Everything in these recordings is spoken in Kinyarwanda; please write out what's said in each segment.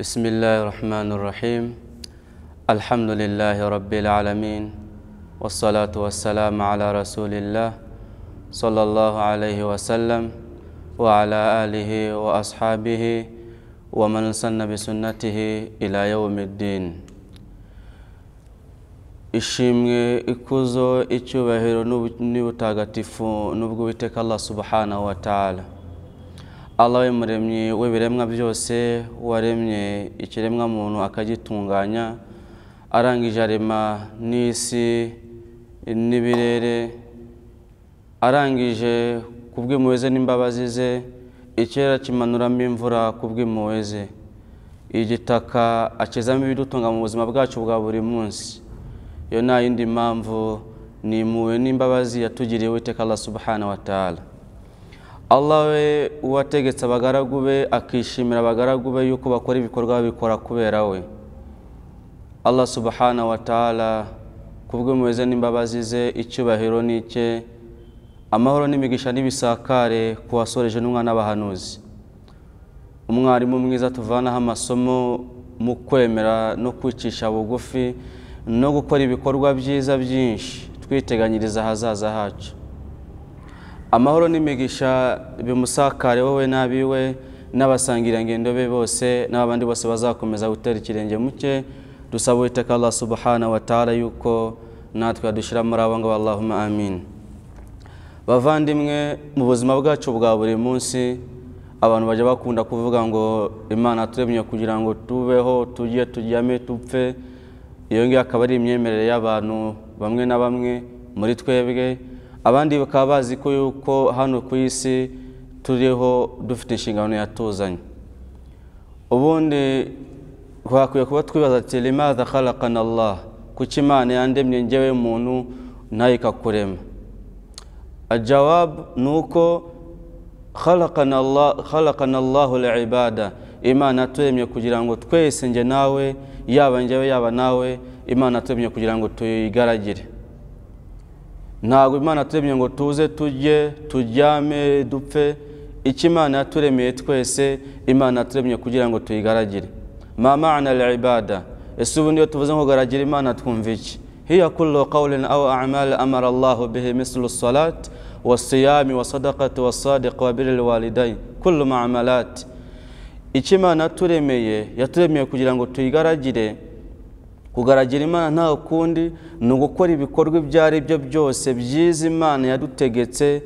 بسم الله الرحمن الرحيم الحمد لله رب العالمين والصلاة والسلام على رسول الله صلى الله عليه وسلم وعلى آله وأصحابه ومن سن بسنته إلى يوم الدين ishimwe ikuzo icyubahiro n'ubu- n'ubutagatifu n'ubwo uwiteka allah subhanahu wa ta'ala allah we muremyi w'ibiremwa byose waremye ikiremwa muntu akagitunganya arangije arema n'isi n'ibirere arangije kubw'impuhwe ze n'imbabazi ze ikirere akimanuramo imvura kubw'impuhwe ze igitaka akizamo ibidutunga mu buzima bwacu bwa buri munsi iyo nta yindi mpamvu ni impuhwe n'imbabazi yatugiriye uwiteka allah subhanahu wa ta'ala allah we uwategetse abagaragu be akishimira abagaragu be yuko bakora ibikorwa babikora kubera we allah subhanahu wa ta'ala kubw'impuhwe ze n'imbabazi ze icyubahiro ni icye amahoro n'imigisha n'ibisakare ku wasoreje n'umwana w'abahanuzi umwarimu mwiza tuvanaho amasomo mu kwemera no kwicisha bugufi no gukora ibikorwa byiza byinshi twiteganyiriza ahazaza hacu amahoro n'imigisha bimusakare wowe n'abiwe n'abasangirangendo be bose n'abandi bose bazakomeza gutera ikirenge mu cye dusaba uwiteka allah subhanahu wa ta'ala yuko natwe yadushira muri abo ngabo allahumma amin bavandimwe mu buzima bwacu bwa buri munsi abantu bajya bakunda kuvuga ngo imana yaturemye kugira ngo tubeho tujye tujyame dupfe iyo ngiyo akaba ari imyemerere y'abantu bamwe na bamwe muri twebwe abandi bakaba bazi ko yuko hano ku isi turiho dufite inshingano yatuzanye ubundi twakwiye kuba twibaza ati limaza khalaqana allah kuki imana yandemye njyewe muntu nayo ikakurema ajawabu ni uko khalaqana Allah- khalaqana Allahu liibada imana yaturemye kugira ngo twese njye nawe yaba njyewe yaba nawe imana yaturemye kugira ngo tuyigaragire ntabwo imana yaturemye ngo tuze tujye turyame dupfe icyo imana yaturemeye twese imana yaturemye kugira ngo tuyigaragire ma maana al-ibada ese ubundi iyo tuvuze ngo garagire imana twumva iki hiya kullu qawlin aw a'mal amara allahu bihi mislu salat wasiyami wasadaqati wasadiq wa birri walidain kullu ma'amalat icyo imana yaturemeye yaturemeye kugira ngo tuyigaragire kugaragira imana nta kundi ni ugukora ibikorwa ibyo ari byo byose byiza imana yadutegetse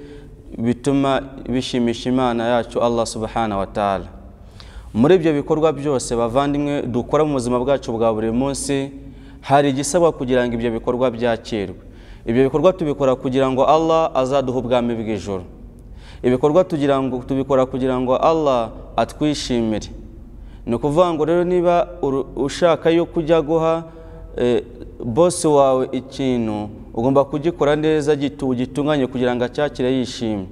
bituma bishimisha imana yacu allah subhanahu wa ta'ala muri ibyo bikorwa byose bavandimwe dukora mu buzima bwacu bwa buri munsi hari igisabwa kugira ngo ibyo bikorwa byakirwe ibyo bikorwa tubikora kugira ngo allah azaduhe ubwami bw'ijoro ibikorwa tugira ngo tubikora kugira ngo allah atwishimire ni ukuvuga ngo rero niba uru- ushaka yuko ujya guha eh, bosi wawe ikintu ugomba kugikora neza gitu- ugitunganye kugira ngo acyakire yishimye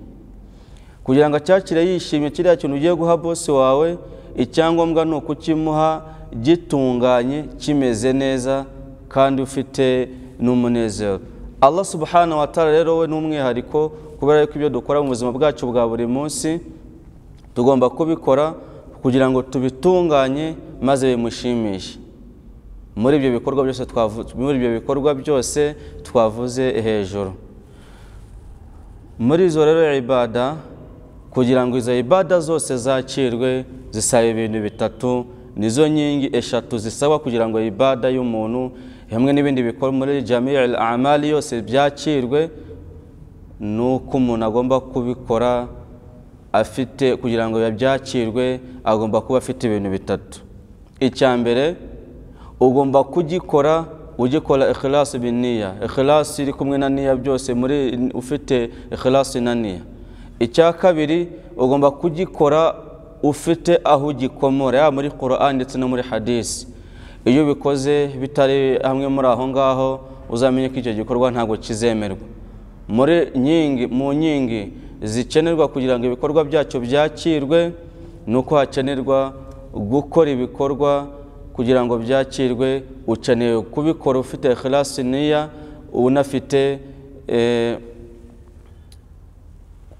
kugira ngo acyakire yishimye kiriya kintu ugiye guha bosi wawe icyangombwa ni ukukimuha gitunganye kimeze neza kandi ufite n'umunezero allah subhanahu wa ta'ala rero we ni umwihariko kubera yuko ibyo dukora mu buzima bwacu bwa buri munsi tugomba kubikora kugira ngo tubitunganye maze bimushimishe muri ibyo bikorwa byose twavu- muri ibyo bikorwa byose twavuze hejuru muri izo rero ibada kugira ngo izo ibada zose zakirwe zisaba ibintu bitatu nizo nkingi eshatu zisaba kugira ngo ibada y'umuntu hamwe n'ibindi bikorwa muri jami amali yose byakirwe ni uko umuntu agomba kubikora afite kugira ngo byakirwe agomba kuba afite ibintu bitatu icya mbere ugomba kugikora ugikora ikhilasi biniya ikhilasi iri kumwe na niya byose muri ufite ikhilasi na niya icya kabiri ugomba kugikora ufite aho ugikomora yaba muri Quran ndetse no muri hadisi iyo ubikoze bitari hamwe muri aho ngaho uzamenye ko icyo gikorwa ntabwo kizemerwa muri nyingi mu nyingi zikenerwa kugira ngo ibikorwa byacu byakirwe ni uko hakenerwa gukora ibikorwa kugira ngo byakirwe ukeneye kubikora ufite ikhlasi niya unafite eh,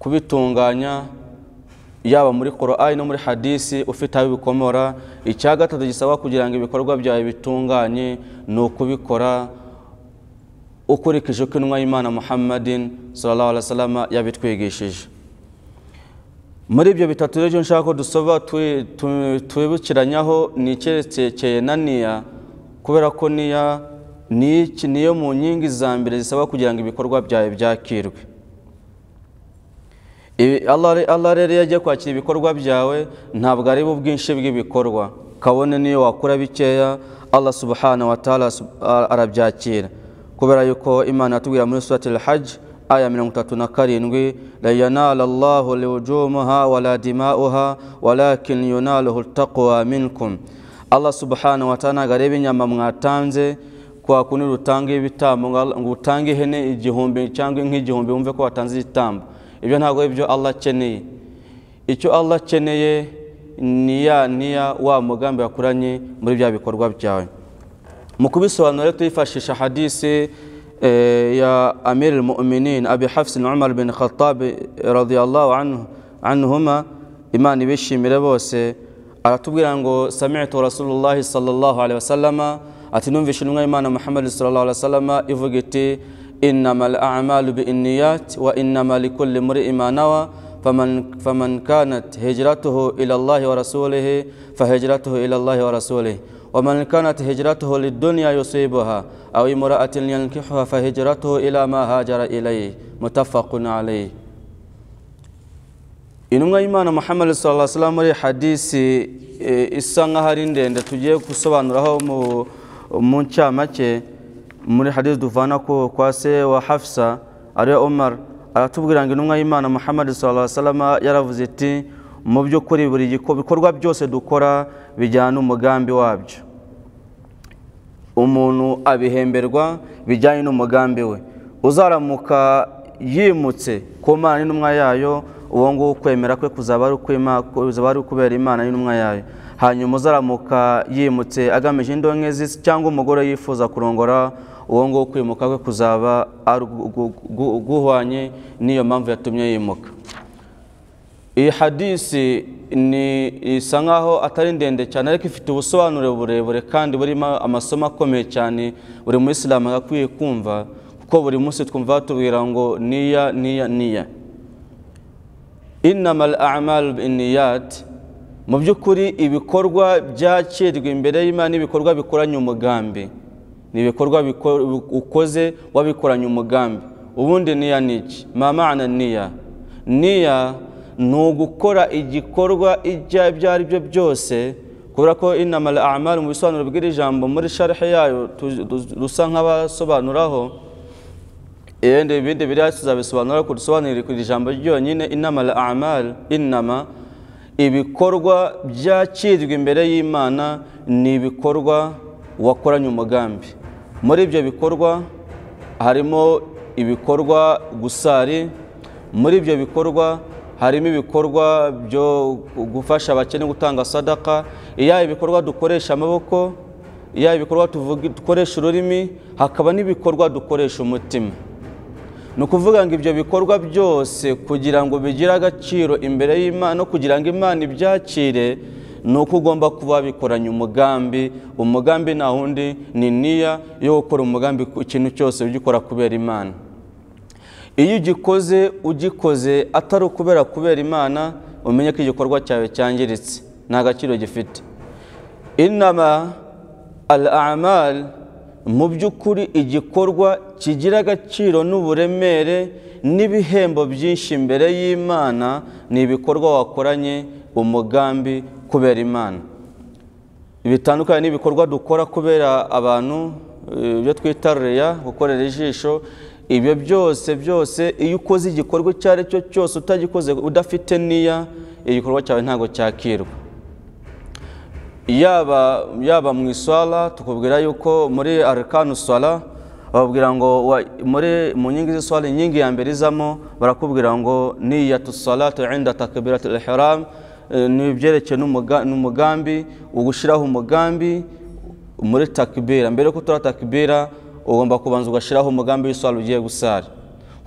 kubitunganya yaba muri korowani no muri hadisi ufite aho bikomora icya gatatu gisaba kugira ngo ibikorwa byawe bitunganye ni ukubikora ukurikije uko intumwa y'imana muhammadin sallallahu alaihi wasallam yabitwigishije muri ibyo bitatu rero nshaka ko dusaba twi- tu- twibukiranyaho ni icyerekeye na niya kubera ko niya ni iki- niyo mu nkingi za mbere zisaba kugira ngo ibikorwa byawe byakirwe Ibi- Allah re- Allah rero iyo agiye kwakira ibikorwa byawe ntabwo areba ubwinshi bw'ibikorwa kabone niyo wakora bikeya Allah subhanahu wa ta'ala sub- a- arabyakira kubera yuko imana yatubwira muri surati al-hajj aya mirongo itatu na karindwi la yanala allahu liwujumaha wala dima'uha walakin yunaluhu taqwa minkum Allah subhanahu wa ta'ala ntabwo areba inyama mwatanze kwa kundi rutanga ibitambo ngo Allah- ngo utange ihene igihumbi cyangwa inka igihumbi wumve ko watanze igitambo ibyo ntabwo ari byo Allah akeneye icyo Allah akeneye ni ya niya wa mugambi yakuranye muri bya bikorwa byawe mu kubisobanura rero tuyifashisha hadisi eh, ya amir al-mu'minin abi hafs na umar bin khattab radiyallahu anhu anhuma imana ibishimire bose aratubwira ngo sami'tu rasulullahi sallallahu alaihi wasallama ati numvishe intumwa y'imana muhammad sallallahu alaihi wasallama ivuga iti innama al-a'malu binniyat wa innama likulli mri'in ma nawa faman faman kanat hijratuhu ila allahi wa rasulihi fahijratuhu ila allahi wa rasulihi ومن كانت هجرته للدنيا يصيبها أو امرأة ينكحها فهجرته إلى ما هاجر إليه متفق عليه intumwa y'imana muhammad sallallahu alaihi wasallam muri hadisi e, isa nkaho ari ndende tugiye gusobanuraho mu- mu ncamake muri hadisi duvana ku- kwa se wa hafsa ariwe umar aratubwira ngo intumwa y'imana muhammad sallallahu alaihi wasallam yaravuze iti mu by'ukuri buri giko- bikorwa byose dukora bijyana umugambi wabyo umuntu abihemberwa bijyanye n'umugambi we uzaramuka yimutse ku mana n'intumwa yayo uwo nguwo ukwemera kwe kuzaba ari ukwima- kuzaba ari ukubera imana n'intumwa yayo hanyuma uzaramuka yimutse agamije indonke z'isi cyangwa umugore yifuza kurongora uwo nguwo kwimuka kwe kuzaba ari ugu- ugu- ugu- uguhwanye n'iyo mpamvu yatumye yimuka iyi hadisi ni isa nkaho atari ndende cyane ariko ifite ubusobanuro burebure kandi burimo amasomo akomeye cyane buri muyisilamu agakwiye kumva kuko buri munsi twumva batubwira ngo niya niya niya inama amalu biniyati mu by'ukuri ibikorwa byakirwa imbere y'imana ibikorwa bikoranye umugambi ni ibikorwa biko- ukoze wabikoranye umugambi ubundi niya ni iki mamana niya niya ni ugukora igikorwa ibyo ari byo byose kubera ko inama amalu mu bisobanuro bw'iri jambo muri sharihe yayo tu- tu- rusa nk'abasobanuraho ibindi ibindi biriya tuzabisobanura ariko dusobanurire ku ijambo ryonyine inama al amal inama ibikorwa byakirirwa imbere y'imana ni ibikorwa wakoranye umugambi muri ibyo bikorwa harimo ibikorwa gusari muri ibyo bikorwa harimo ibikorwa byo gufasha abakene gutanga sadaka iya ibikorwa dukoresha amaboko iya ibikorwa tuvuga- dukoresha ururimi hakaba n'ibikorwa dukoresha umutima ni ukuvuga ngo ibyo bikorwa byose kugira ngo bigire agaciro imbere y'imana no kugira ngo imana ibyakire ni uko ugomba kuba wabikoranye umugambi umugambi nta wundi ni niya yo gukora umugambi ku kintu cyose ugikora kubera imana iyo ugikoze ugikoze atari ukubera kubera imana umenye ko igikorwa cyawe cyangiritse nta gaciro gifite inama al amal mu by'ukuri igikorwa kigira agaciro n'uburemere n'ibihembo byinshi imbere y'imana ni ibikorwa wakoranye umugambi kubera imana bitandukanye n'ibikorwa dukora kubera abantu eh, ibyo twita reya gukorera ijisho ibyo byose byose iyo ukoze igikorwa icyo ari cyo cyose utagikoze udafite niya igikorwa cyawe ntabwo cyakirwa yaba yaba mu iswala tukubwira yuko muri arkanu swala bababwira ngo wa- muri mu nkingi z'iswala inkingi ya mbere izamo barakubwira ngo niyatu salatu inda takbiratu ihram eh, ni ibyerekeye n'umuga- n'umugambi ugushyiraho umugambi muri takbira mbere yo gutora takbira ugomba kubanza ugashyiraho umugambi w'iswala ugiye gusara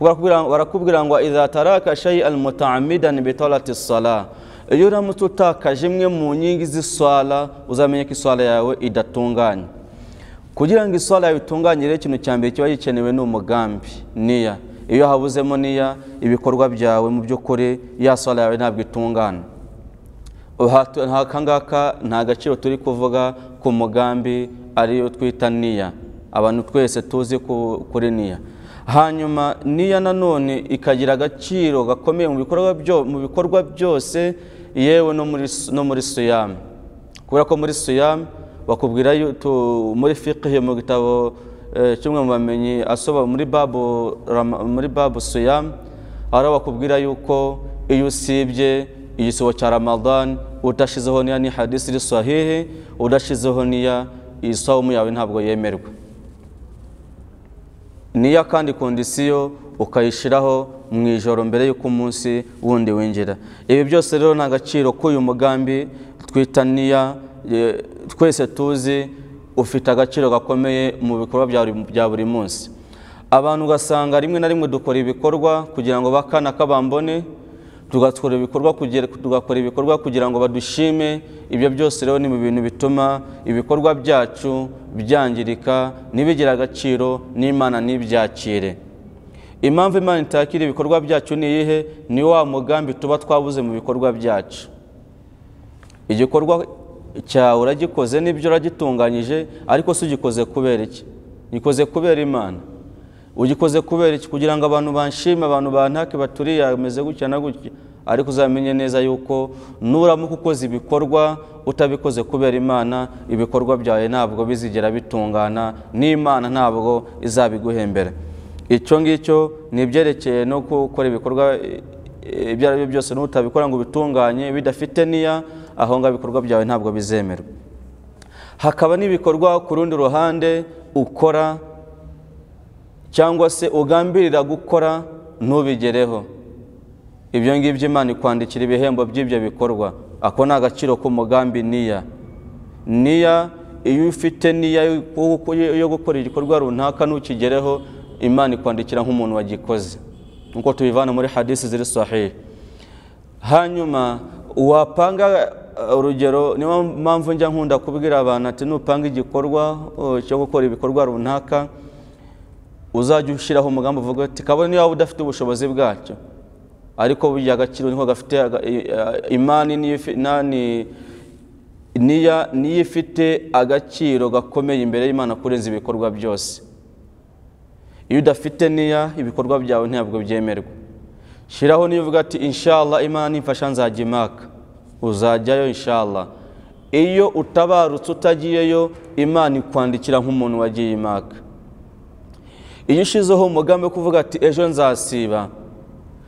Barakubwira- barakubwira ngo idha taraka shay'an mutaamidan bitalati sala iyo uramutse utakaje imwe mu nkingi z'iswala uzamenye ko iswala yawe idatunganye kugira ngo iswala yawe itunganye rero ikintu cya mbere kiba gikenewe ni umugambi niya iyo habuzemo niya ibikorwa byawe mu by'ukuri ya swala yawe ntabwo itungana Uhatu- nta- akangaka nta gaciro turi kuvuga ku mugambi ariyo twita niya abantu twese tuzi ku- kuri niya hanyuma niya nanone ikagira agaciro gakomeye mu bikorwa byo- mu bikorwa byose yewe no muri s- no muri siyamu kubera ko muri siyamu bakubwira yu- tu- muri fiqh mu gitabo eh, kimwe mu bamenyi asoba muri babu rama- muri babu siyamu hari aho bakubwira yuko iyo usibye igisibo cya ramadan udashizeho niya ni hadisi iri sahihi udashizeho niya iyi sawumu yawe ntabwo yemerwa niya kandi kondisiyo ukayishyiraho mu ijoro mbere y'uko umunsi wundi winjira ibi byose rero nta gaciro k'uyu mugambi twita niya eh, twese tuzi ufite agaciro gakomeye mu bikorwa bya buri- bya buri munsi abantu ugasanga rimwe na rimwe dukora ibikorwa kugira ngo bakana kabambone tugakora ibikorwa kugira tugakora ibikorwa kugira ngo badushime ibyo byose rero ni mu bintu bituma ibikorwa byacu byangirika ntibigire agaciro n'imana ntibyakire impamvu imana itakira ibikorwa byacu ni iyihe ni wa mugambi tuba twabuze mu bikorwa byacu igikorwa cyawe uragikoze n'ibyo uragitunganyije ariko si ugikoze kubera iki gikoze kubera imana ugikoze kubera iki kugira ngo abantu banshime abantu bantake baturiye ameze gutya na gutya ariko uzamenye neza yuko nuramuka ukoze ibikorwa utabikoze kubera imana ibikorwa byawe ntabwo bizigera bitungana n'imana ntabwo izabiguhembera icyo ngicyo ni ibyerekeye no gukora ibikorwa eh, ibyo ari byo byose n'utabikora ngo ubitunganye bidafite niya aho ngaho ibikorwa byawe ntabwo bizemerwa hakaba n'ibikorwa ku rundi ruhande ukora cyangwa se ugambirira gukora ntubigereho ibyo ngibyo imana ikwandikira ibihembo by'ibyo bikorwa ako ni agaciro k'umugambi niya niya iyo ufite niya yo- yo gukora igikorwa runaka ntukigereho imana ikwandikira nk'umuntu wagikoze nk'uko tubivana muri hadisi ziri sahihi hanyuma wapanga uh, urugero niyo mpamvu njya nkunda kubwira abantu ati nupanga igikorwa uh, cyo gukora ibikorwa runaka uzajya ushyiraho umugambi uvuga ati kabone niba udafite ubushobozi bwacyo ariko burya agaciro niko gafite aga- i- a- imani niyo ifi- nani- niya niyo ifite agaciro gakomeye imbere y'imana kurenza ibikorwa byose iyo udafite niya ibikorwa byawe ntabwo byemerwa shyiraho niyo uvuga ati inshallah imana nimfasha nzajya imaka uzajyayo inshallah iyo utabarutse utagiyeyo imana ikwandikira nk'umuntu wagiye imaka iyo ushizeho umugambi wo kuvuga ati ejo nzasiba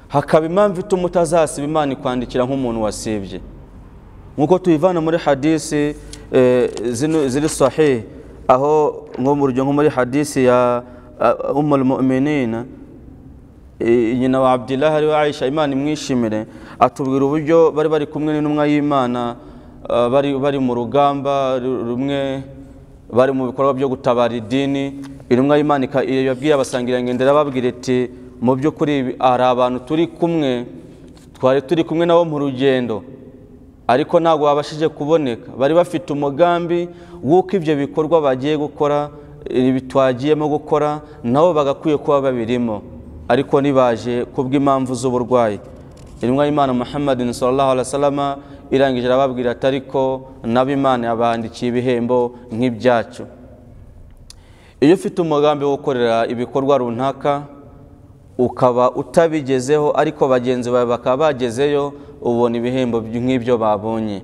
hakaba impamvu ituma utazasiba imana ikwandikira nk'umuntu wasibye nk'uko tubivana muri hadisi eh, zino- ziri sahihi aho nko mu rugero nko muri hadisi ya umul mu'minina eh, nyina wa abdillah ari we aisha imana imwishimire atubwira uburyo bari bari kumwe n'intumwa y'imana ah, bari bari mu rugamba ru- rumwe bari mu bikorwa byo gutabara idini intumwa y'imana ika- yabwiye abasangirangendo irababwira iti mu by'ukuri ibi- hari abantu turi kumwe twari turi kumwe nabo mu rugendo ariko ntabwo babashije kuboneka bari bafite umugambi w'uko ibyo bikorwa bagiye gukora ibi twagiyemo gukora nabo bagakwiye kuba babirimo ariko ntibaje kubw'impamvu z'uburwayi intumwa y'imana muhammadin sallallahu alaihi wasallam irangije arababwira ati ariko nabo imana yabandikiye ibihembo nk'ibyacu iyo ufite umugambi wo gukorera ibikorwa runaka ukaba utabigezeho ariko bagenzi bawe bakaba bagezeyo ubona ibihembo by- nk'ibyo babonye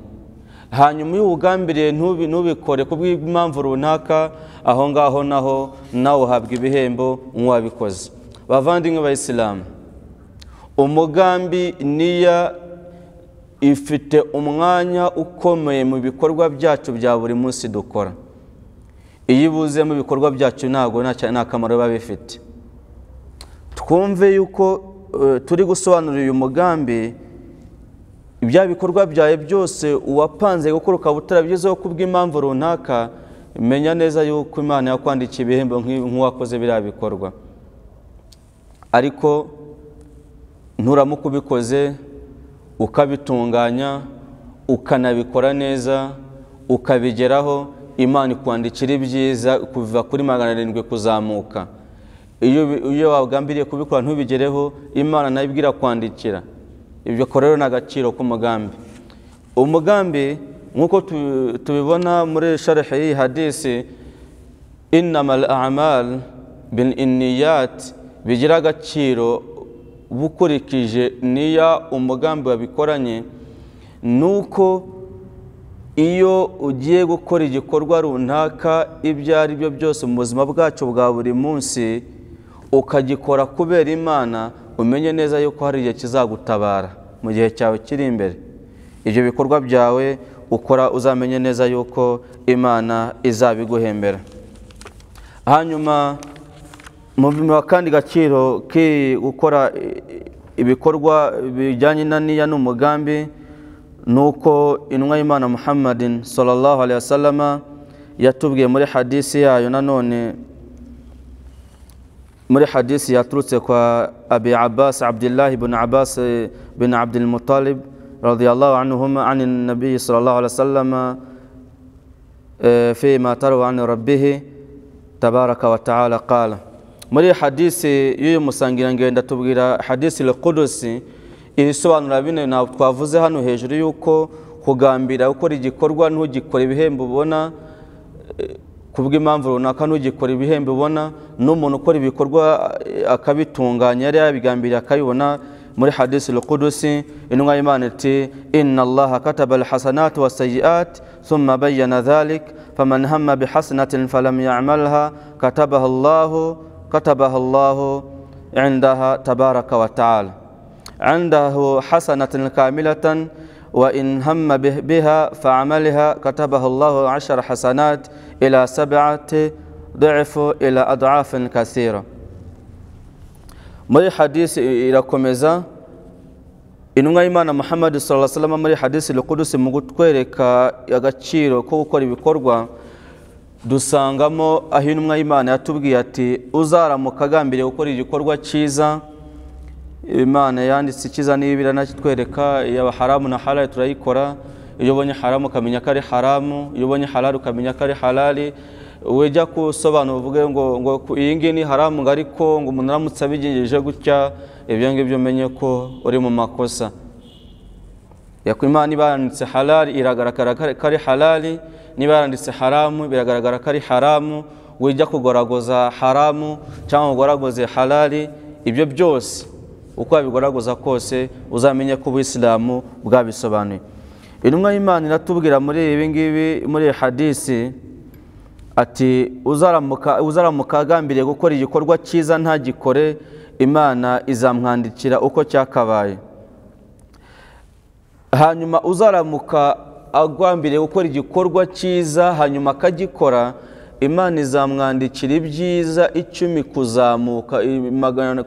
hanyuma iyo uwugambiriye ntubi- ntubikore ku bw'impamvu runaka aho ngaho naho nawe uhabwa ibihembo nk'uwabikoze bavandimwe bayisilamu umugambi niya ifite umwanya ukomeye mu bikorwa byacu bya buri munsi dukora iyo ibuze mu bikorwa byacu ntabwo nta cya- nta kamaro biba bifite twumve yuko eh, turi gusobanura uyu mugambi ibya bikorwa byawe byose uwapanze gukora ukaba utarabigezeho kubw'impamvu runaka menya neza yuko imana yakwandikiye ibihembo nk'i- nk'uwakoze biriya bikorwa ariko nturamuka ubikoze ukabitunganya ukanabikora neza ukabigeraho imana ikwandikira ibyiza kuva kuri magana arindwi kuzamuka iyo iyo wagambiriye kubikora ntubigereho imana nayo ibwira kwandikira ibyo rero ni agaciro k'umugambi umugambi nk'uko tubibona muri sharihe y'iyi hadisi inama amal bin iniyati bigira agaciro bukurikije niya umugambi wabikoranye ni uko iyo ugiye gukora igikorwa runaka ibyo ari byo byose mu buzima bwacu bwa buri munsi ukagikora kubera imana umenye neza yuko hari igihe kizagutabara mu gihe cyawe kiri imbere ibyo bikorwa byawe ukora uzamenye neza yuko imana izabiguhembera hanyuma mu kandi gaciro gukora ibikorwa bijyanye na niya n'umugambi ni uko inwa y'imana muhammadin sallallahu alayhi wa sallama yatubwiye muri hadisi yayo nanone muri hadisi yaturutse kwa abi abbas abdullahi bin abbas bin abdulmutalib radiyallahu anhuma an nabiyi sallallahu alayhi wa sallama fima tarawa an rabbihi tabaraka wa taala qala muri hadisi y'uyu musangirangendo atubwira hadisi lukudusi ibisobanura bine ntabwo twavuze hano hejuru y'uko kugambira gukora igikorwa ntugikore ibihembo ubona kubw'impamvu runaka ntugikore ibihembo ubona n'umuntu ukora ibikorwa akabitunganya yari yabigambiriye akabibona muri hadisi rukudusi intumwa y'imana iti inna allaha kataba alhasanati wasayiati thumma bayyana dhalik faman hamma bihasanatin falam yamalha katabaha allahu katabaha allahu indaha tabaraka wa taala عنده حسنة كاملة وإن هم بها فعملها كتبه الله عشر حسنات إلى سبعة ضعف إلى أضعاف كثيرة muri hadisi irakomeza intumwa y'imana muhammad salama muri hadisi rukudusi mu kutwereka agaciro ko gukora ibikorwa dusangamo aho intumwa y'imana yatubwiye ati uzaramuka agambiriye gukora igikorwa cyiza imana yanditse ikiza niba iranatwereka yaba haramu na harari turayikora iyo ubonye haramu ukamenya ko ari haramu iyo ubonye harari ukamenya ko ari harari ujya gusobanura uvuge ngo ngo iyi ngiyi ni haramu ngo ariko ngo umuntu aramutse abigirije gutya ibyo ngibyo umenye ko uri mu makosa imana niba yaranditse harari iragaragara ko ari harari niba yaranditse haramu biragaragara ko ari haramu wijya kugoragoza haramu cyangwa ugoragoze harari ibyo byose uko wabigoragoza kose uzamenye ko ubuyisilamu bwabisobanuye intumwa y'imana iratubwira muri ibi ngibi muri hadisi ati uzaramuka agambiriye gukora igikorwa cyiza ntagikore imana izamwandikira uko cyakabaye hanyuma uzaramuka agambiriye gukora igikorwa cyiza hanyuma akagikora imana izamwandikira ibyiza icumi kuzamuka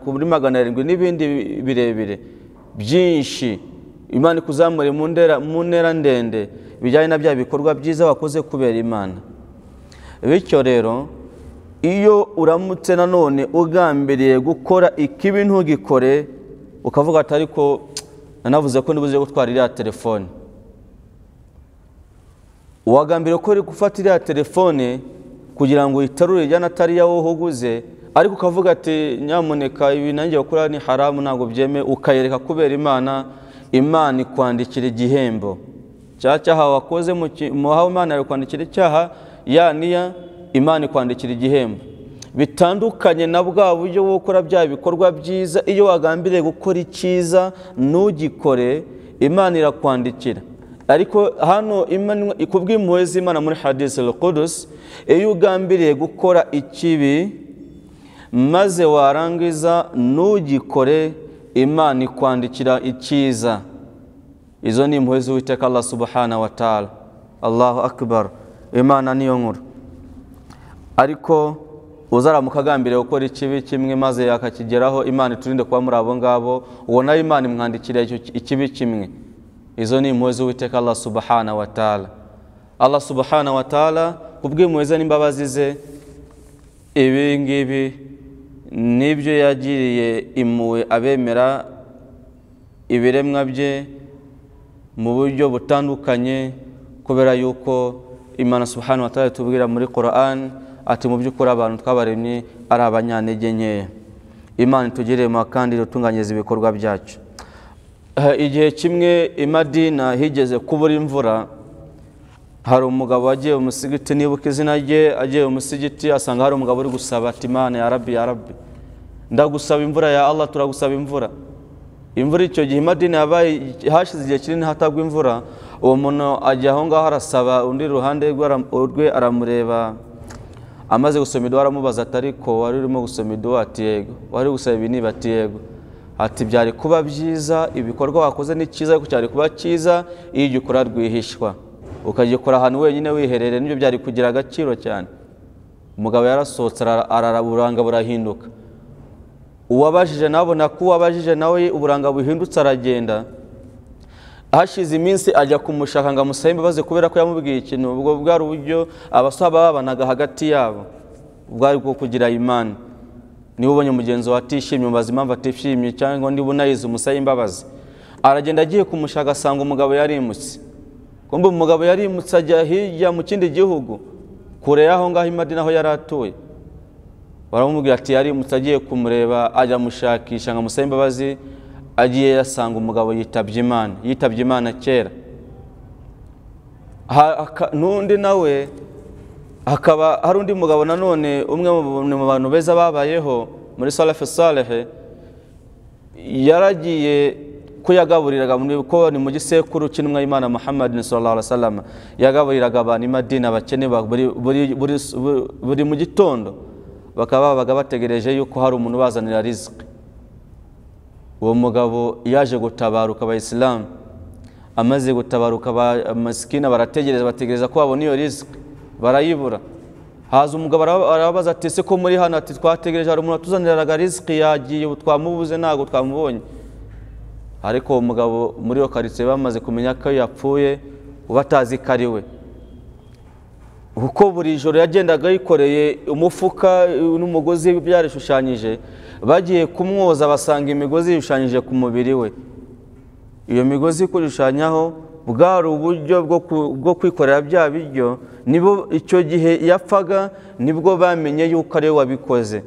kuri magana arindwi n'ibindi birebire byinshi imana ikuzamure mu ntera ndende bijyanye na bya bikorwa byiza wakoze kubera imana bityo rero iyo uramutse nanone ugambiriye gukora ikibi ntugikore ukavuga ati ariko nanavuze ko ntibuze gutwara iriya telefone wagambiriye ko uri gufata iriya telefone kugira ngo uyitarure ijyana atari iya wowe uguze ariko ukavuga ati nyamuneka ibi nanjye bakora ni haramu ntabwo byeme ukayereka kubera imana imana ikwandikira igihembo cya cyaha wakoze mu hawe imana yawe kwandikira icyaha ya niya imana ikwandikira igihembo bitandukanye na bwa buryo bwo gukora bya bikorwa byiza iyo wagambiriye gukora icyiza ntugikore imana irakwandikira ariko hano kubw'impuhwe z'imana muri hadisi rukudusi iyo ugambiriye gukora ikibi maze warangiza ntugikore imana ikwandikira icyiza izo ni impuhwe z'uwiteka Allah subhanahu wa ta'ala Allahu akbar imana niyo nkuru ariko uzaramuka agambiriye gukora ikibi kimwe maze akakigeraho imana iturinde kuba muri abo ngabo ubona imana imwandikira ikibi kimwe izo ni impuhwe z'uwiteka Allah subhanahu wa ta'ala Allah subhanahu wa ta'ala kubw'impuhwe ze n'imbabazi ze ibi ngibi n'ibyo yagiriye impuhwe abemera ibiremwa bye mu buryo butandukanye kubera yuko imana subhanahu wa ta'ala itubwira muri Quran ati mu by'ukuri abantu twabaremye ari abanyantege nkeya imana itugirire mu kandi itutunganyiriza ibikorwa byacu Eh, igihe kimwe i Madina higeze kubura imvura hari umugabo wagiye mu musigiti nibuka izina rye agiye mu musigiti asanga hari umugabo uri gusaba ati imana ya rabbi ya rabbi ndagusaba imvura ya allah turagusaba imvura imvura icyo gihe i madina yabaye hashize igihe kinini hatagwa imvura uwo muntu ajya aho ngaho arasaba undi iruhande rwe ara- rwe aramureba amaze gusoma iduha aramubaza ati ariko wari urimo gusoma iduha ati yego wari uri gusaba ibi niba ati yego ati byari kuba byiza ibikorwa wakoze ni cyiza ariko cyari kuba cyiza iyo ujya ukora rwihishwa ukagikora ahantu wenyine wiherereye nibyo byari kugira agaciro cyane umugabo yarasohotse ara- arara uburanga burahinduka uwabajije nawe abona ko uwabajije nawe uburanga buhindutse aragenda hashize iminsi ajya kumushaka ngo amusabe imbabazi kubera ko yamubwiye ikintu ubwo bwari uburyo abasaba babanaga hagati yabo ubwari bwo kugira imani niba ubonye mugenzi wawe atishimye umubaza impamvu atishimye cyangwa niba unayize umusabe imbabazi aragenda agiye kumushaka asanga umugabo yarimutse kumbe umugabo yarimutse ajya hirya mu kindi gihugu kure y'aho ngaho i Madina aho yari atuye baramubwira ati yarimutse agiye kumureba ajya amushakisha ngo amusabe imbabazi agiye yasanga umugabo yitabye imana yitabye imana kera Ha- aka- n'undi nawe hakaba hari undi mugabo nanone umwe mu- mu bantu beza babayeho muri salafu salehe yaragiye ko yagaburiraga mu- ko ni mu gisekuru cy'intumwa y'imana muhammad sallallahu alaihi wasallam yagaburiraga abantu i madina abakene ba- buri- buri- buri- buri- buri mu gitondo bakaba babaga bategereje yuko hari umuntu ubazanira riziki uwo mugabo yaje gutabaruka abayisilamu amaze gutabaruka aba- amasikina barategereza bategereza ko babona iyo riziki barayibura haza umugabo araba- arababaza ati ese ko muri hano ati twategereje hari umuntu watuzaniraga riziki yagiye ubu twamubuze ntabwo twamubonye ariko uwo mugabo muri iyo karitsiye bamaze kumenya ko yapfuye batazi ko ari we kuko buri joro yagendaga yikoreye umufuka eh, n'umugozi byarishushanyije bagiye kumwoza basanga imigozi yishushanyije ku mubiri we iyo migozi kurishushanyaho bwari uburyo bwo ku- bwo kwikorera bya biryo nibo icyo gihe yapfaga nibwo bamenye yuko ari we wabikoze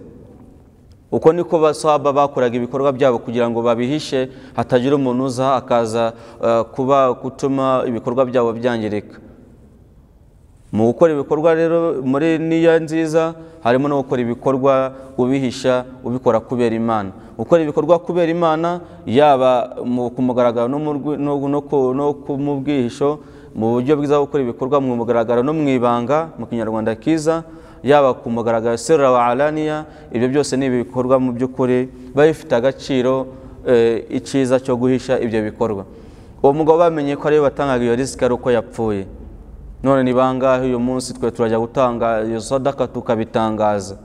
uko niko basaba bakoraga ibikorwa byabo kugira ngo babihishe hatagira umuntu uza akaza eh, kuba gutuma ibikorwa byabo byangirika mu gukora ibikorwa rero muri niya nziza harimo no gukora ibikorwa ubihisha ubikora kubera imana gukora ibikorwa kubera imana yaba mu- ku mugaragaro no mu rwi- no- no ku- no ku- mu bwihisho mu buryo bwiza bwo gukora ibikorwa mu mugaragaro no mu ibanga mu kinyarwanda kiza yaba ku mugaragaro serura wa alaniya ibyo byose ni ibikorwa mu by'ukuri biba bifite agaciro eh, icyiza cyo guhisha ibyo bikorwa uwo mugabo bamenye ko ariwe watangaga iyo risiki ari uko yapfuye none ni bangahe uyu munsi twe turajya gutanga iyo sadaka tukabitangaza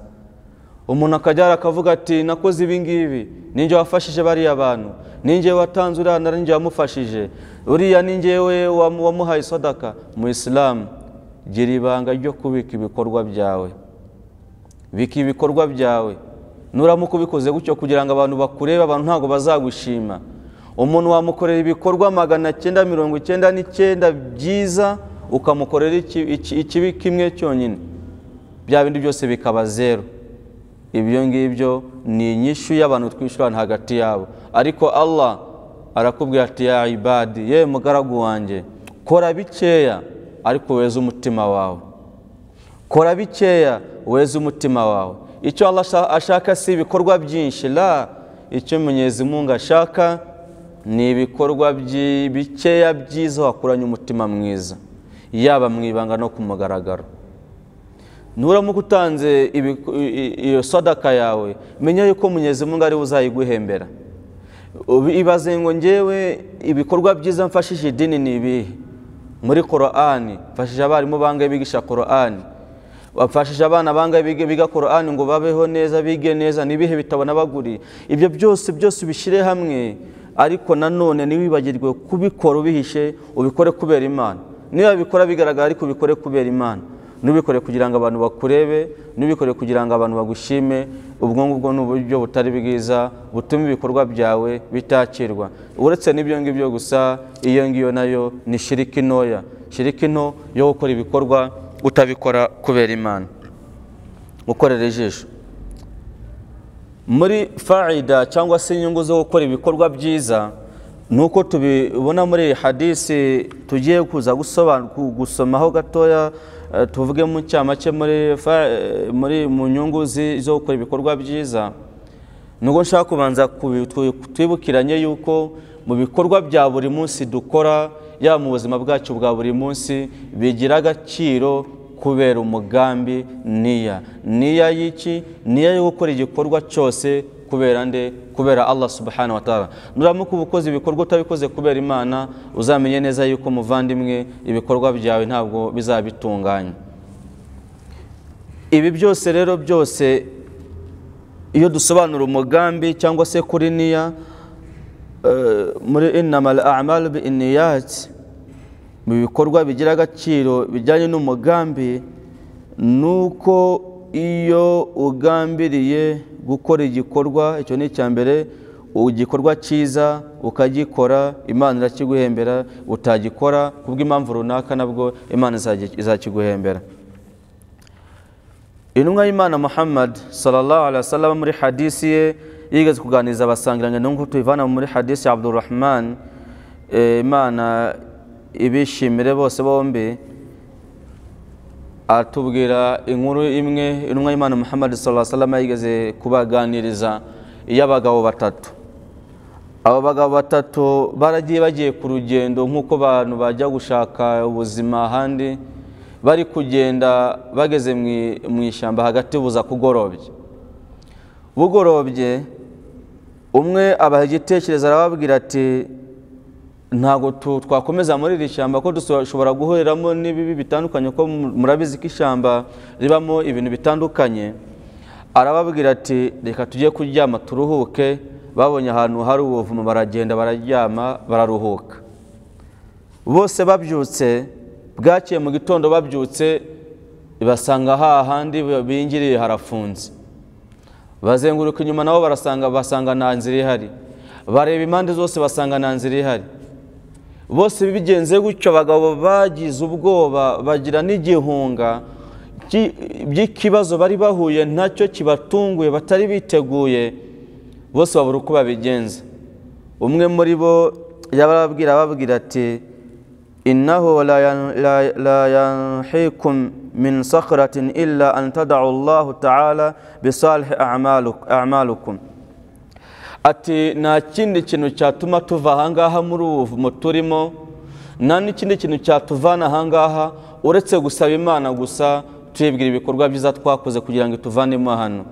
umuntu akajya hariya akavuga ati nakoze ibi ngibi ninjye wafashije bariya bantu ninjye watanze uriya na ninjye wamufashije uriya ninjye we wamu- wamuhaye sadaka mu isilamu gira ibanga ryo kubika ibikorwa byawe bika ibikorwa byawe nuramuka ubikoze gutyo kugira ngo abantu bakurebe abantu ntabwo bazagushima umuntu wamukorera ibikorwa magana cyenda mirongo icyenda n'icyenda byiza ukamukorera iki- iki- ikibi kimwe cyonyine bya bindi byose bikaba zeru ibyo ngibyo ni inyishu y'abantu twishyurana hagati yabo ariko allah arakubwira ati ya ibadi yewe mugaragu wanjye kora bikeya ariko weze umutima wawe kora bikeya weze umutima wawe icyo Allah asha- ashaka si ibikorwa byinshi la icyo munyezimungu ashaka ni ibikorwa byi- bikeya byiza wakuranye umutima mwiza yaba mu ibanga no ku mugaragaro nuramuka utanze ibiku- i- i- iyo sadaka yawe menya yuko munyezimungu ari we uzayiguhembera Ubi- ibaze ngo ngewe ibikorwa byiza mfashije idini ni ibihe muri korani mfashije abarimu bangahe bigisha korani bafashije abana bangahe biga biga korani ngo babeho neza bige neza n'ibihe bitabo n'abaguri ibyo byose byose ubishyire hamwe ariko nanone ntiwibagirwe kubikora ubihishe ubikore kubera imana niba bikora bigaragara ariko ubikore kubera imana ntubikore kugira ngo abantu bakurebe ntubikore kugira ngo abantu bagushime ubwo ngubwo ni uburyo butari bwiza butuma ibikorwa byawe bitakirwa uretse n'ibyo ngibyo gusa iyo ngiyo nayo ni shiriki ntoya shiriki nto yo gukora ibikorwa utabikora kubera imana gukorera ijisho muri faida cyangwa se inyungu zo gukora ibikorwa byiza ni uko tubibona muri iyi hadisi tugiye kuza gusomaho gatoya eh, tuvuge mu cyamake muri fa- eh, muri mu nyungu zi- zo gukora ibikorwa byiza nubwo nshaka kubanza kubi- twi- twibukiranye yuko mu bikorwa bya buri munsi dukora yaba mu buzima bwacu bwa buri munsi bigira agaciro kubera umugambi niya niya y'iki niya yo gukora igikorwa cyose kubera nde kubera allah subhanahu wa ta'ala nuramuka uba ukoze ibikorwa utabikoze kubera imana uzamenye neza yuko muvandimwe ibikorwa byawe ntabwo bizabitunganya ibi byose rero byose iyo dusobanura umugambi cyangwa se kuri niya eh, muri innamal a'malu bi inniyati mu bikorwa bigira agaciro bijyanye n'umugambi ni uko iyo ugambiriye gukora igikorwa icyo ni icya mbere igikorwa cyiza ukagikora imana irakiguhembera utagikora kubw'impamvu runaka nabwo imana izagi- izakiguhembera intumwa y'imana muhammad sallallahu alaihi wasallam muri hadisi ye yigeze kuganiriza abasangiranye n'uko tuyivana muri hadisi ya abdurrahman eh, imana ibishimire bose bombi atubwira inkuru imwe intumwa y'imana muhammad sallallahu alaihi wasallam yigeze kubaganiriza iy'abagabo batatu abo bagabo batatu baragiye bagiye ku rugendo nk'uko abantu bajya gushaka ubuzima ahandi bari kugenda bageze mu i- mu ishyamba hagati buza kugorobye bugorobye umwe abaha igitekerezo arababwira ati ntabwo tu- twakomeza muri iri shyamba ko dushobora guhuriramo n'ibibi bitandukanye ko mu- murabizi ko ishyamba ribamo ibintu bitandukanye arababwira ati reka tujye kuryama turuhuke babonye ahantu hari ubuvumo baragenda bararyama bararuhuka bose babyutse bwakeye mu gitondo babyutse basanga hahandi bingiriye harafunze bazenguruka inyuma nabo barasanga basanga nta nzira ihari bareba impande zose basanga nta nzira ihari bose bigenze gutyo abagabo bagize ubwoba bagira n'igihunga ki- by'ikibazo bari bahuye nacyo kibatunguye batari biteguye bose babura uko babigenza umwe muri bo yabarabwira ababwira ati innahu la yan- la- la yanhikum min sakhratin illa an tadau allahu ta'ala bisalihi a'maluk- a'malukum ati nta kindi kintu cyatuma tuva ahangaha muri ubu buvumo turimo nta n'ikindi kintu cyatuvana ahangaha uretse gusaba imana gusa tuyibwira ibikorwa byiza twakoze kugira ngo ituvanemo hano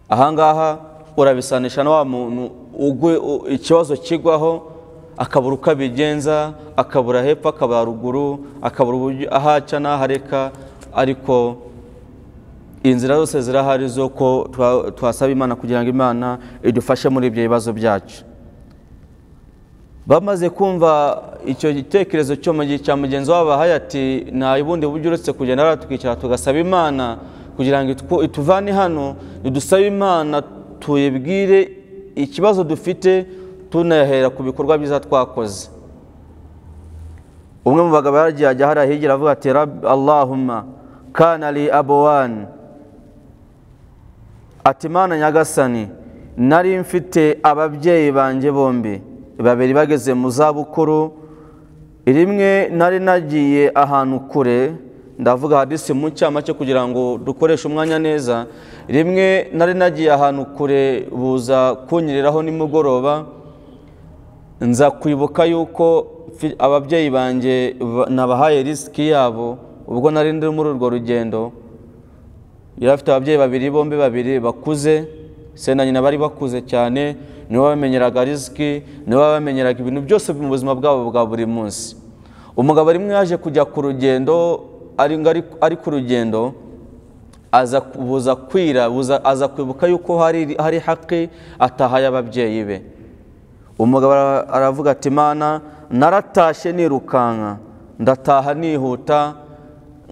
ahangaha urabisanisha na wa muntu ugwe u- ikibazo kigwaho akabura uko abigenza akabura hepfo akabura ruguru akabura uburyo ahaca n'ahareka ariko inzira zose zirahari zo ko twa- twasaba imana kugira ngo imana idufashe muri ibyo bibazo byacu bamaze kumva icyo gitekerezo cyo mu gihe cya mugenzi wabo abahaye ati nta bundi buryo uretse kugenda hariya tukicara tugasaba imana kugira ngo itwo- ituvane hano nidusabe imana tuyibwire ikibazo dufite tunahera ku bikorwa byiza twakoze umwe mu bagabo yaragiye ajya hariya higira avuga ati "Rab- allahumma kana li abowani ati imana nyagasani nari mfite ababyeyi banjye bombi babiri bageze mu zabukuru rimwe nari nagiye ahantu kure ndavuga hadisi mu cyamake kugira ngo dukoreshe umwanya neza rimwe nari nagiye ahantu kure buza kunyereraho nimugoroba nza kwibuka yuko mfi- ababyeyi banjye ba- nabahaye risiki yabo ubwo nari ndi muri urwo rugendo yari afite ababyeyi babiri bombi babiri bakuze se na nyina bari bakuze cyane nibo bamenyeraga risiki nibo bamenyeraga ibintu byose mu buzima bwabo bwa buri munsi umugabo rimwe yaje kujya ku rugendo ari, ari, ari ku rugendo aza ku- buza kwira buza, aza kwibuka yuko hari, hari haki atahaye ababyeyi be umugabo ara- aravuga ati mana naratashye nirukanka ndataha nihuta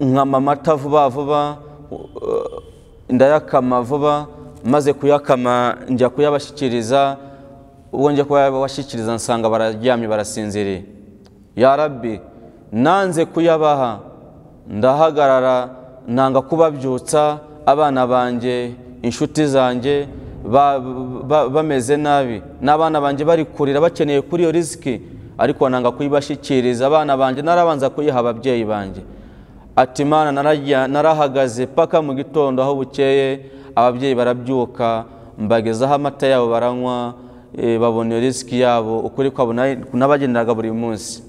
nkama amata vuba vuba uh, ndayakama vuba maze kuyakama njya kuyabashyikiriza ubwo njya kuyabashyikiriza nsanga bararyamye barasinziriye ya rabbi nanze kuyabaha ndahagarara nanga kubabyutsa abana banjye inshuti zanjye ba- ba- bameze nabi n'abana banjye bari kurira bakeneye kuri iyo risiki ariko nanga kuyibashyikiriza abana banjye narabanza kuyiha ababyeyi banjye ati imana narajya- narahagaze paka mu gitondo aho bukeye ababyeyi barabyuka mbagezaho amata yabo baranywa eh, babona iyo risiki yabo ukuri kwabo nari- nabagenderaga buri munsi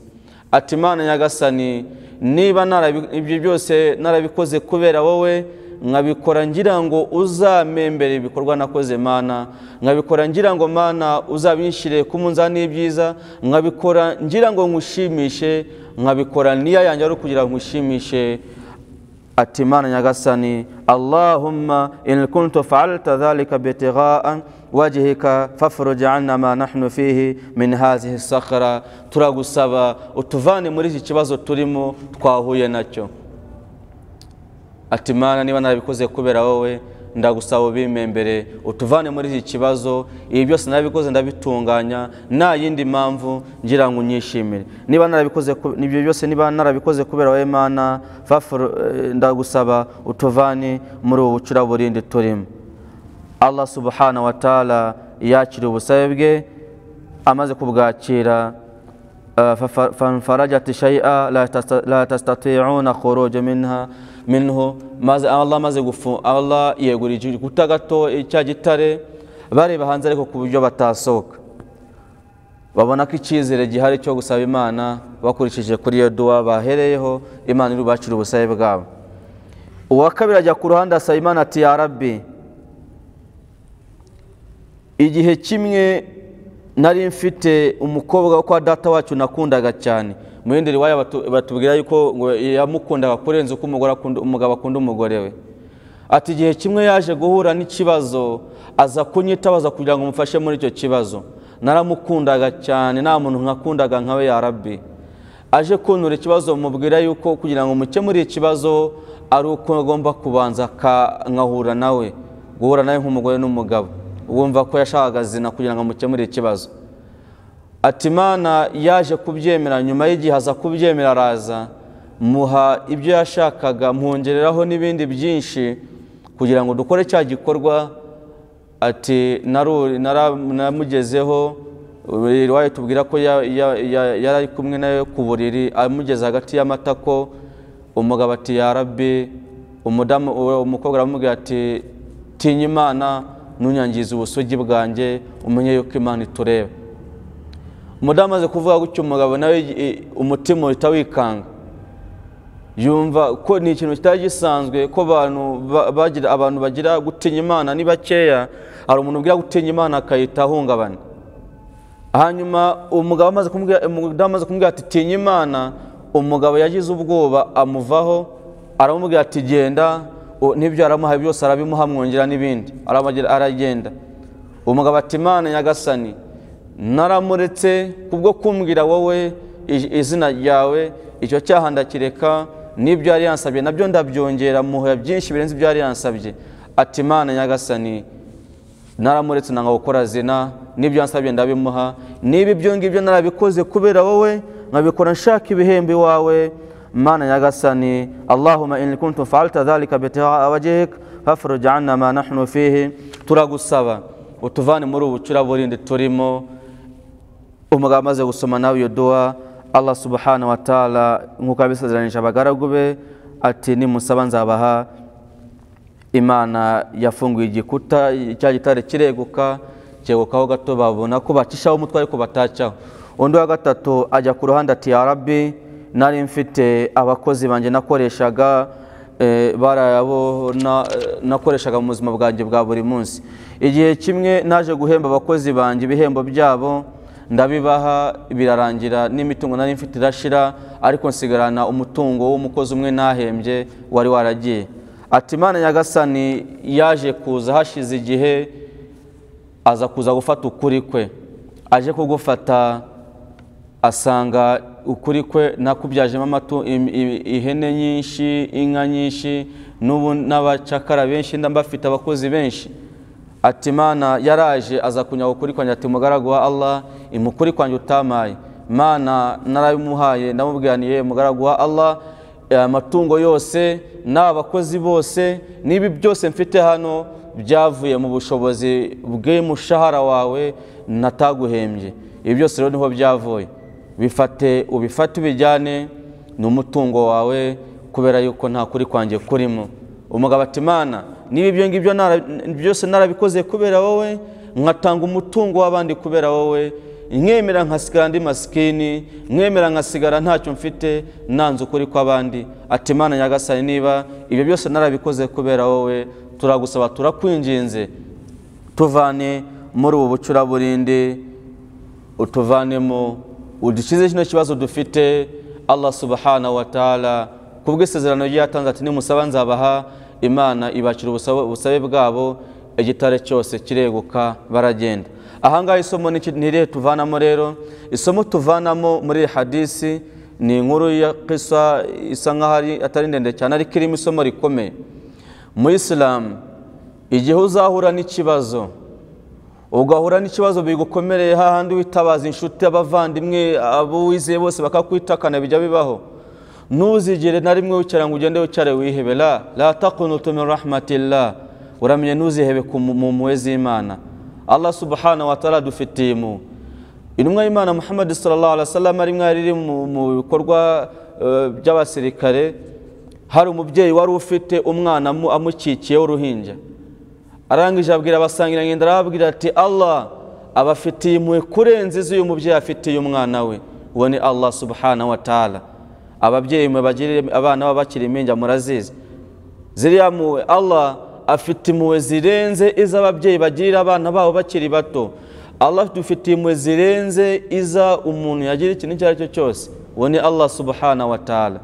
ati imana nyagasani niba narabi- ibyo byose narabikoze kubera wowe nkabikora ngira ngo uzamembere ibikorwa nakoze mana nkabikora ngira ngo mana uzabinshyire ku munzani y'ibyiza nkabikora ngira ngo ngushimishe nkabikora niya yanjye ari ukugira ngo ngushimishe ati imana nyagasani allahumma in kuntu faalta dhalika bitigaan wajihika fafuruj anna ma nahnu fihi min hazihi sakhara turagusaba utuvane muri iki kibazo turimo twahuye nacyo ati mana niba narabikoze kubera wowe ndagusaba ubimembere utuvane muri iki kibazo ibi byose narabikoze ndabitunganya nta yindi mpamvu ngira ngo unyishimire niba narabikoze ku- ibyo byose niba narabikoze kubera wowe mana fafuru- eh, ndagusaba utuvane muri ubu bucuraburindi turimo allah subhanahu wa taala yakira ubusabe bwe amaze kubwakira فف- فانفرجت شيئا لا تست- لا تستطيعون خروج منها minhu maze Allah amaze gufu Allah yegura igikuta gato cya gitare bareba hanze ariko ku buryo batasohoka babona ko icyizere gihari cyo gusaba imana bakurikije kuri iyo duwa bahereyeho imana irubakira ubusabe bwabo uwa kabiri ajya ku ruhande asaba imana ati ya rabbi igihe kimwe nari mfite umukobwa wo kwa data wacu nakundaga cyane mu yindi riwaya batu- batubwira yuko ngo yamukundaga kurenza uko umugore akunda- umugabo akunda umugore we ati igihe kimwe yaje guhura n'ikibazo aza kunyitabaza kugira ngo umufashe muri icyo kibazo naramukundaga cyane nta muntu nkakundaga nkawe ya rabbi aje kuntura ikibazo mubwira yuko kugira ngo mukemure ikibazo ari uko agomba kubanza ka- nkahura nawe guhura nawe nk'umugore n'umugabo wumva ko yashakaga zina kugira ngo amukemure ikibazo ati imana yaje kubyemera nyuma y'igihe aza kubyemera araza muha ibyo yashakaga mwongereraho n'ibindi byinshi kugira ngo dukore cya gikorwa ati "Naru- nara- namugezeho iwayo tubwira ko ya- ya- ya- yari ari kumwe nawe ku buriri amugeze hagati y'amatako umugabo ati ya rabbi umudamu uwo umukobwa aramubwira ati tinya imana ntunyangize ubusugi bwanjye umenye yuko imana itureba umudamu amaze kuvuga gutyo umugabo nawe i- umutima uhita wikanga yumva ko ni ikintu kitari gisanzwe ko abantu ba- bagira abantu bagira gutinya imana ni bakeya hari umuntu ubwira gutinya imana akayita ahungabana hanyuma umugabo amaze kumubwira umudamu amaze kumubwira ati tinya imana umugabo yagize ubwoba amuvaho aramubwira ati genda u- n'ibyo aramuha byose arabimuha mwongera n'ibindi aramugira- aragenda umugabo ati imana nyagasani naramuretse kubwo kumbwira wowe i- izina ryawe icyo cyaha ndakireka n'ibyo yari yansabye nabyo ndabyongera muha byinshi birenze ibyo yari yansabye ati imana nyagasani naramuretse nanga gukora zina n'ibyo yansabye ndabimuha niba ibyo ngibyo narabikoze kubera wowe nkabikora nshaka ibihembo iwawe mana nyagasani allahuma in kuntu faalta dhalika bitihaa wajhik fafuruj anna ma nahnu fihi turagusaba utuvane muri ubu bucuraburindi turimo umugabo amaze gusoma nawe iyo duwa allah subhanahu wa taala nk'uko yabisezeranije abagaragu be ati nimusaba nzabaha imana yafunguye igikuta cya gitare kireguka cyegukaho gato babona ko bacishaho umutwe ariko batacyaho undi wa gatatu ajya ku ruhande ati ya rabbi nari mfite abakozi banjye nakoreshaga eh, barayabo na- eh, nakoreshaga mu buzima bwanjye bwa buri munsi igihe kimwe naje guhemba abakozi banjye ibihembo byabo ndabibaha birarangira n'imitungo nari mfite irashira ariko nsigarana umutungo w'umukozi umwe nahembye wari waragiye ati imana nyagasani yaje kuza hashize igihe aza kuza gufata ukuri kwe aje kugufata asanga ukuri kwe nakubyajemo amatu im- im- ihene nyinshi inka nyinshi n'ubu n'abacakara benshi ndambafite abakozi benshi ati mana yaraje aza kunyaga ukuri kwanjye ati mugaragu wa allah imukuri kwanjye utamaye mana narabimuhaye ndamubwiraniye mugaragu wa allah amatungo yose n'abakozi bose n'ibi byose mfite hano byavuye mu bushobozi bw'umushahara wawe nataguhembye ibi byose rero niho byavuye bifate ubifate ubijyane ni umutungo wawe kubera yuko nta kuri kwanjye kurimo umugabo ati mana niba ibyo ngibyo nara- byose narabikoze kubera wowe nkatanga umutungo w'abandi kubera wowe nkemera nkasigara ndi masikini nkemera nkasigara ntacyo mfite nanze ukuri kw'abandi ati mana nyagasani niba ibyo byose narabikoze kubera wowe turagusaba turakwinginze tuvane muri ubu bucuraburindi utuvanemo udukize kino kibazo dufite allah subhanahu wa ta'ala kubw'isezerano rye yatanze ati nimusaba nzabaha imana ibakira ubusabe ubusabe bwabo igitare cyose kireguka baragenda ahangaha isomo ni iki- ni irihe tuvanamo rero isomo tuvanamo muri iyi hadisi ni inkuru ya kisa isa nkaho ari- atari ndende cyane ariko irimo isomo rikomeye mu isilamu igihe uzahura n'ikibazo ugahura n'ikibazo bigukomereye hahandi witabaza inshuti abavandimwe abo wizeye bose bakakwitakana bijya bibaho ntuzigere na rimwe wicara ngo ugende wicare wihebe la la takunutu min rahmatillah uramenye ntuzihebe ku mu- mu mpuhwe z'imana allah subhanahu wa ta'ala adufitiye impuhwe intumwa y'imana muhammad sallallahu alaihi wasallam rimwe yari iri mu mu bikorwa eh, by'abasirikare hari umubyeyi wari ufite umwana amu- amukikiyeho uruhinja arangije abwira abasangirangendo arababwira ati allah abafitiye impuhwe kurenza iz'uyu mubyeyi afitiye umwana we uwo ni allah subhanahu wa ta'ala ababyeyi mwe bagirire abana babo bakiri impinja murazizi ziriya mpuhwe allah afite impuhwe zirenze iz'ababyeyi bagirira abana babo bakiri bato allah dufitiye impuhwe zirenze iza umuntu yagira ikintu icyo ari cyo cyose uwo ni allah subhana wa taala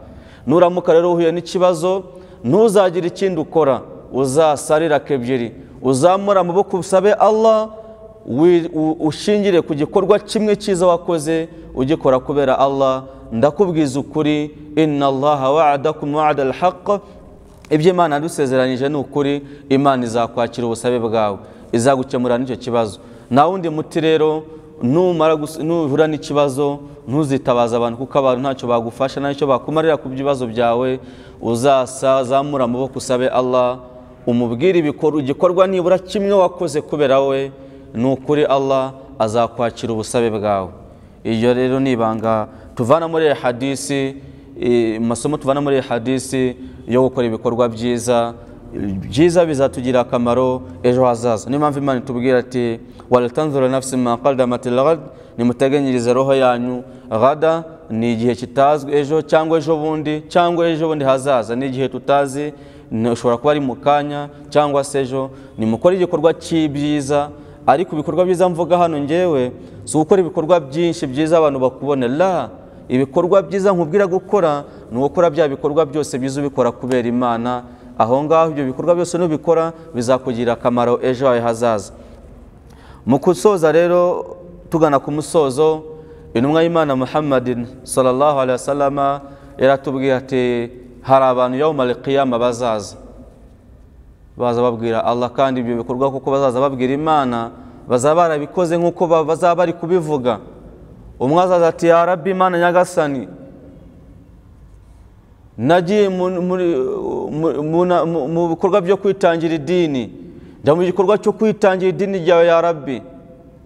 nuramuka rero uhuye n'ikibazo ntuzagire ikindi ukora uzasarira kebyiri uzamura amaboko usabe allah wi- u- ushingire ku gikorwa kimwe cyiza wakoze ugikora kubera allah ndakubwiza ukuri inna allaha wa'adakum wa'ada alhaq ibyo imana yadusezeranyije ni ukuri imana izakwakira ubusabe bwawe izagukemura n'icyo kibazo nta wundi muti rero numara gus- nuhura n'ikibazo ntuzitabaza abantu kuko abantu ntacyo bagufasha ntacyo bakumarira ku bibazo byawe uzazamura amaboko usabe allah umubwire ibikor- igikorwa nibura kimwe wakoze kubera we ni ukuri allah azakwakira ubusabe bwawe iyo rero ni ibanga tuvana muri iyi hadisi eh, amasomo tuvana muri iyi hadisi yo gukora ibikorwa byiza byiza bizatugirira akamaro ejo hazaza niyo mpamvu imana itubwira ati waratanzura nafsi ma qaddamat lghad nimuteganyirize roho yanyu ghada ni igihe kitazwi ejo cyangwa ejo bundi cyangwa ejo bundi hazaza ni igihe tutazi ni- ushobora kuba ari mu kanya cyangwa se ejo nimukore igikorwa cy'ibyiza ariko ibikorwa byiza mvuga hano ngewe si ugukora ibikorwa byinshi byiza abantu bakubonera ibikorwa byiza nkubwira gukora ni ugukora bya bikorwa byose byiza ubikora kubera imana aho ngaho ibyo bikorwa byose nubikora bizakugirira akamaro ejo hawe hazaza mu gusoza rero tugana ku musozo intumwa y'imana muhammadin sallallahu alaihi wasallama yaratubwira ati hari abantu yawmal qiyama bazaza baza babwira allah kandi ibyo bikorwa kuko bazaza babwira imana bazaba barabikoze nk'uko ba- bazaba bari kubivuga umwe azaza ati ya rabbi imana nyagasani nagiye mu- muri- mu- mu na- mu- mu bikorwa byo kwitangira idini njya mu gikorwa cyo kwitangira idini ryawe ya rabbi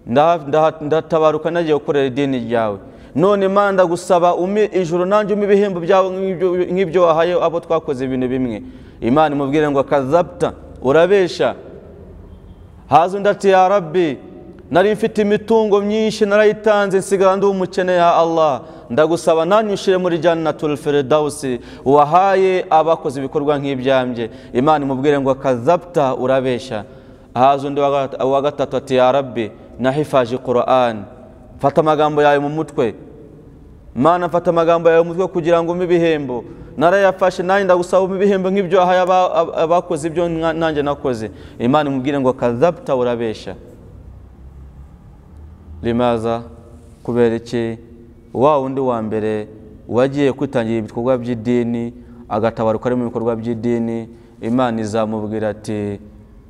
Ndaha- ndaha- ndatabaruka nagiye gukorera idini ryawe none Imana ndagusaba umpe ijuru nanjye umpe ibihembo byawe nk'ibyo- nk'ibyo wahaye abo twakoze ibintu bimwe imana imubwire ngo kazapta urabesha haza undi ati ya rabbi nari mfite imitungo myinshi narayitanze nsigara ndi umukene ya allah ndagusaba nanyushire muri janatul firdausi wahaye abakoze ibikorwa nk'ibyambye imana imubwire ngo kazapta urabesha haza undi wa gat- wa gatatu ati ya rabbi nahifaje qur'an mfata amagambo yawe mu mutwe mana mfata amagambo yawe mu mutwe kugira ngo umpe ibihembo narayafashe nanjye ndagusaba umpe ibihembo nk'ibyo wahaye aba- aba- abakoze ibyo nka- nanjye nakoze imana imubwire ngo kazapta urabesha limaza kubera iki wa wundi wa mbere wagiye kwitangira ibikorwa by'idini agatabaruka ari mu bikorwa by'idini imana izamubwira ati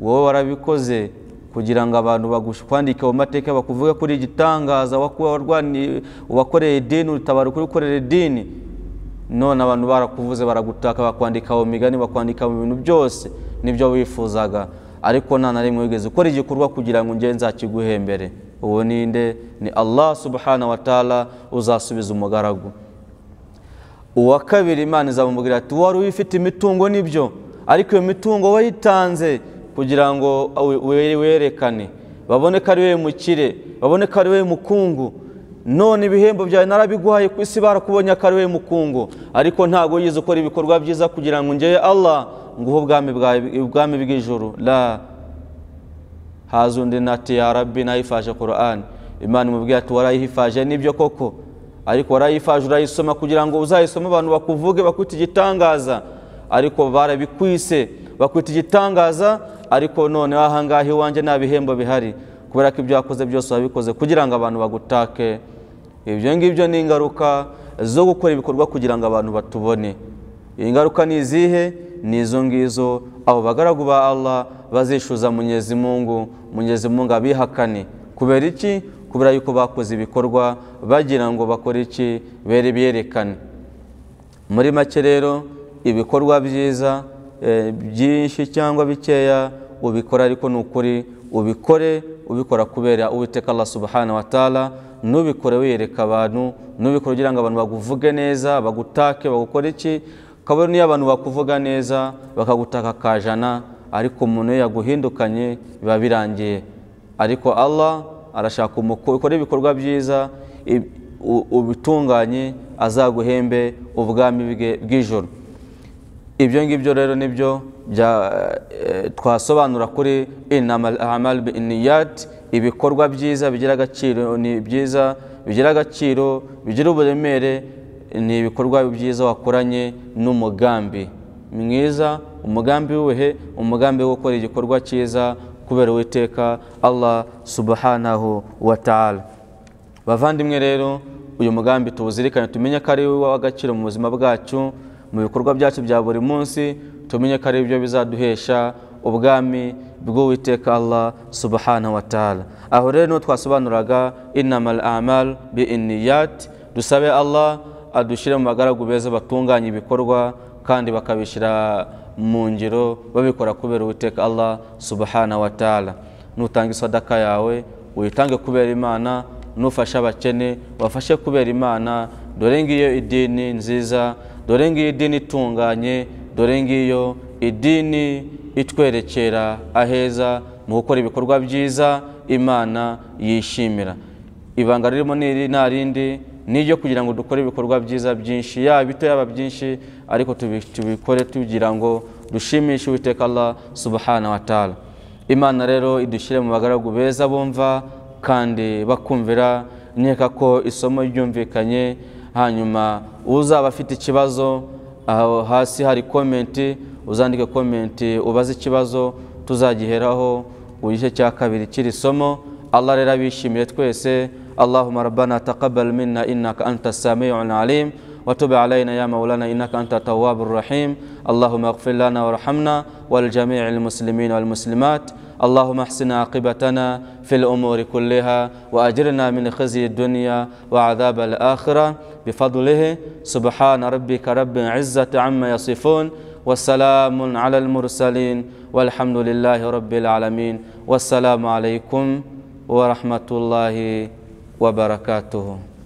wowe warabikoze kugira ngo abantu bagukwandike mu mateka bakuvuge kuri igitangaza wakoreye idini urutabaruka uri gukorera idini none abantu barakuvuze baragutaka bakwandika mu migani bakwandika mu bintu byose nibyo wifuzaga ariko nta na rimwe wigeze ukora igikorwa kugira ngo ngenzi nzakiguhe mbere uwo ninde ni allah subhana wa taala uzasubiza umugaragu uwa kabiri imana izamubwira ati wari uyifite imitungo nibyo ariko iyo mitungo wayitanze kugira ngo werekane babone ko ari wowe mukire babone ko ari wowe mukungu none ibihembo byawe narabiguhaye ku isi barakubonye ko ari wowe mukungu ariko ntabwo wigeze ukora ibikorwa byiza kugira ngo ngeye allah nguhe ubwami bwawe ubwami bw'ijoro la haza undi nati ya rabbi nayifaje korani imana imubwira ati warayifaje nibyo koko ariko warayifaje urayisoma kugira ngo uzayisome abantu bakuvuge bakwite igitangaza ariko barabikwise bakwita igitangaza ariko none ahangaha iwanjye nta bihembo bihari kubera ko ibyo wakoze byose wabikoze kugira ngo abantu bagutake ibyo ngibyo ni ingaruka zo gukora ibikorwa kugira ngo abantu batubone ingaruka ni izihe ni izo ngizo abo bagaragu ba Allah bazishuza munyezimungu munyezimungu abihakane kubera iki kubera yuko bakoze ibikorwa bagira ngo bakore iki bere biyerekane muri make rero ibikorwa byiza byinshi cyangwa bikeya ubikora ariko ni ukuri ubikore ubikora kubera uwiteka Allah subhanahu wa taala nubikore wiyereka abantu nubikore kugira ngo abantu baguvuge neza bagutake bagukore iki kabone niyo abantu bakuvuga neza bakagutaka kajana ariko umuntu iyo yaguhindukanye biba birangiye ariko Allah arashaka ukora ibikorwa byiza ubitunganye azaguhembe ubwami bwe bw'ijoro ibyo ngibyo rero nibyo twasobanura kuri inamal amal biniyat ibikorwa byiza bigira agaciro ni byiza bigira agaciro bigira uburemere ni ibikorwa byiza wakoranye n'umugambi mwiza umugambi w'ubuhe umugambi wo gukora igikorwa cyiza kubera uwiteka allah subhanahu wa ta'ala bavandimwe rero uyu mugambi tuwuzirikane tumenye ko ari uw'agaciro mu buzima bwacu mu bikorwa byacu bya buri munsi tumenye ko ari byo bizaduhesha ubwami bw'uwiteka Allah subhanahu wa ta'ala aho rero niho twasobanuraga inamal amal bi iniyat dusabe Allah adushyire mu bagaragu beza batunganya ibikorwa kandi bakabishyira mu ngiro babikora kubera uwiteka Allah subhanahu wa ta'ala nutanga isadaka yawe uyitange kubera imana nufashe abakene wafashe kubera imana dore ngiyo idini nziza dore ngiyo idini itunganye dore ngiyo idini itwerekera aheza mu gukora ibikorwa byiza imana yishimira ibanga ririmo nta rindi ni iryo kugira ngo dukore ibikorwa byiza byinshi yaba bito yaba byinshi ariko tubikore tugira ngo dushimishe uwiteka Allah subhana wa taala imana rero idushyire mu bagaragu beza bumva kandi bakumvira nkeka ko isomo ryumvikanye hanyuma uzaba afite ikibazo aho hasi hari komenti uzandike komenti ubaze ikibazo tuzagiheraho igice cya kabiri kiri somo allah rero abishimiye twese allahumma rabbana taqabbal minna innaka anta samiun alim وتب علينا يا مولانا إنك أنت التواب الرحيم اللهم اغفر لنا وارحمنا ولجميع المسلمين والمسلمات اللهم احسن عاقبتنا في الأمور كلها وأجرنا من خزي الدنيا وعذاب الآخرة بفضله سبحان ربك رب العزة عما يصفون والسلام على المرسلين والحمد لله رب العالمين والسلام عليكم ورحمة الله وبركاته